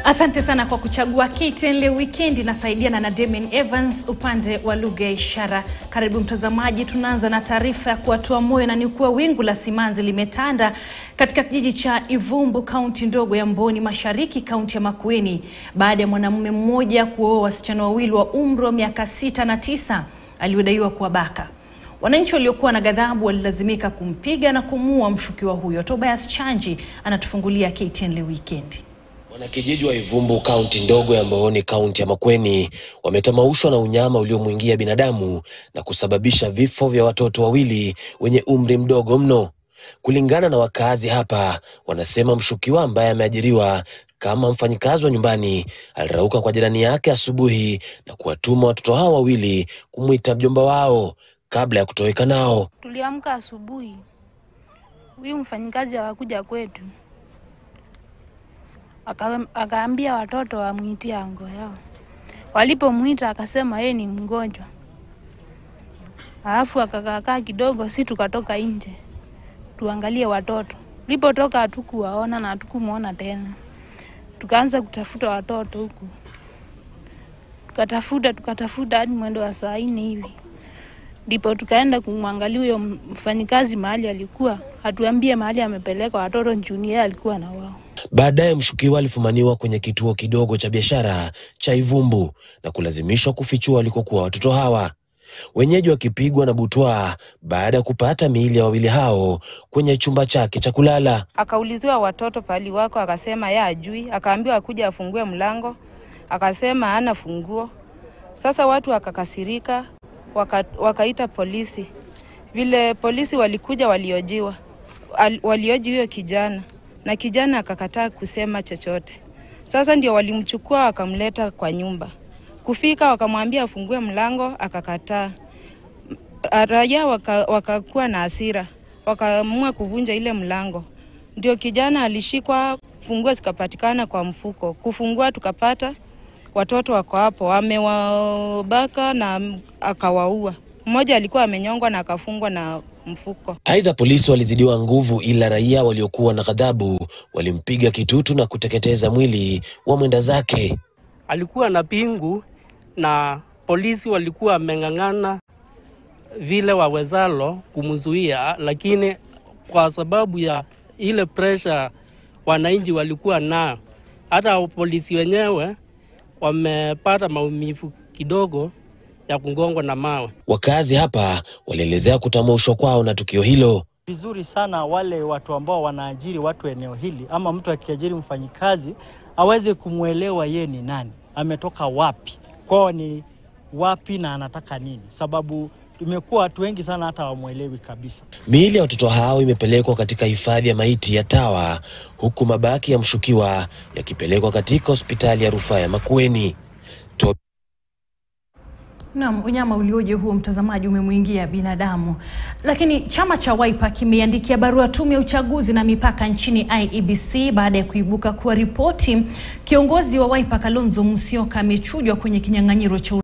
Asante sana kwa kuchagua KTN leo wikendi. Nasaidiana na Damian Evans upande wa lugha ya ishara. Karibu mtazamaji, tunaanza na taarifa ya kuwatoa moyo na ni kuwa wingu la simanzi limetanda katika kijiji cha Ivumbu, kaunti ndogo ya Mboni Mashariki, kaunti ya Makueni, baada ya mwanamume mmoja kuoa wasichana wawili wa umri wa miaka sita na tisa aliodaiwa kuwabaka. Wananchi waliokuwa na ghadhabu walilazimika kumpiga na kumuua mshukiwa huyo. Tobias Chanji anatufungulia KTN leo wikendi. Wanakijiji wa Ivumbu, kaunti ndogo ya Mbooni, kaunti ya Makueni, wametamaushwa na unyama uliomwingia binadamu na kusababisha vifo vya watoto wawili wenye umri mdogo mno. Kulingana na wakazi hapa, wanasema mshukiwa ambaye ameajiriwa kama mfanyikazi wa nyumbani alirauka kwa jirani yake asubuhi na kuwatuma watoto hao wawili kumwita mjomba wao kabla ya kutoweka nao. Tuliamka asubuhi, huyu mfanyikazi akakuja kwetu aka- akaambia watoto wamwitie ango yao. Walipomwita akasema yeye ni mgonjwa, alafu akakaakaa kidogo, si tukatoka nje tuangalie watoto. Tulipotoka hatukuwaona na hatukumwona tena, tukaanza kutafuta watoto huku, tukatafuta tukatafuta hadi mwendo wa saa nne hivi ndipo tukaenda kumwangalia huyo mfanyikazi mahali alikuwa, hatuambie mahali amepeleka watoto njuni yeye alikuwa na wao. Baadaye mshukiwa alifumaniwa kwenye kituo kidogo cha biashara cha Ivumbu na kulazimishwa kufichua walikokuwa watoto hawa, wenyeji wakipigwa na butwaa baada ya kupata miili ya wawili hao kwenye chumba chake cha kulala. Akauliziwa watoto pahali wako, akasema ye ajui. Akaambiwa akuja afungue mlango, akasema hana funguo. Sasa watu wakakasirika, waka, wakaita polisi. Vile polisi walikuja, waliojiwa al- walioji huyo kijana na kijana akakataa kusema chochote. Sasa ndio walimchukua wakamleta kwa nyumba. Kufika wakamwambia afungue mlango, akakataa. Raia waka- wakakuwa na hasira, wakaamua kuvunja ile mlango. Ndio kijana alishikwa, funguo zikapatikana kwa mfuko. Kufungua tukapata watoto wako hapo, amewabaka na akawaua. Mmoja alikuwa amenyongwa na akafungwa na mfuko. Aidha, polisi walizidiwa nguvu, ila raia waliokuwa na ghadhabu walimpiga kitutu na kuteketeza mwili wa mwenda zake. alikuwa na pingu na polisi walikuwa wameng'ang'ana vile wawezalo kumzuia, lakini kwa sababu ya ile pressure wananchi walikuwa nayo, hata polisi wenyewe wamepata maumivu kidogo ya kugongwa na mawe. Wakazi hapa walielezea kutamaushwa kwao na tukio hilo. vizuri sana wale watu ambao wanaajiri watu eneo hili, ama mtu akiajiri mfanyikazi aweze kumwelewa ye ni nani, ametoka wapi, kwao ni wapi na anataka nini, sababu imekuwa watu wengi sana hata wamwelewi kabisa. Miili ya watoto hao imepelekwa katika hifadhi ya maiti ya Tawa, huku mabaki ya mshukiwa yakipelekwa katika hospitali ya rufaa ya Makueni. To Naam, unyama ulioje huo mtazamaji umemwingia binadamu. Lakini chama cha Wiper kimeiandikia barua tume ya uchaguzi na mipaka nchini IEBC baada ya kuibuka kuwa ripoti kiongozi wa Wiper Kalonzo Musyoka amechujwa kwenye kinyang'anyiro cha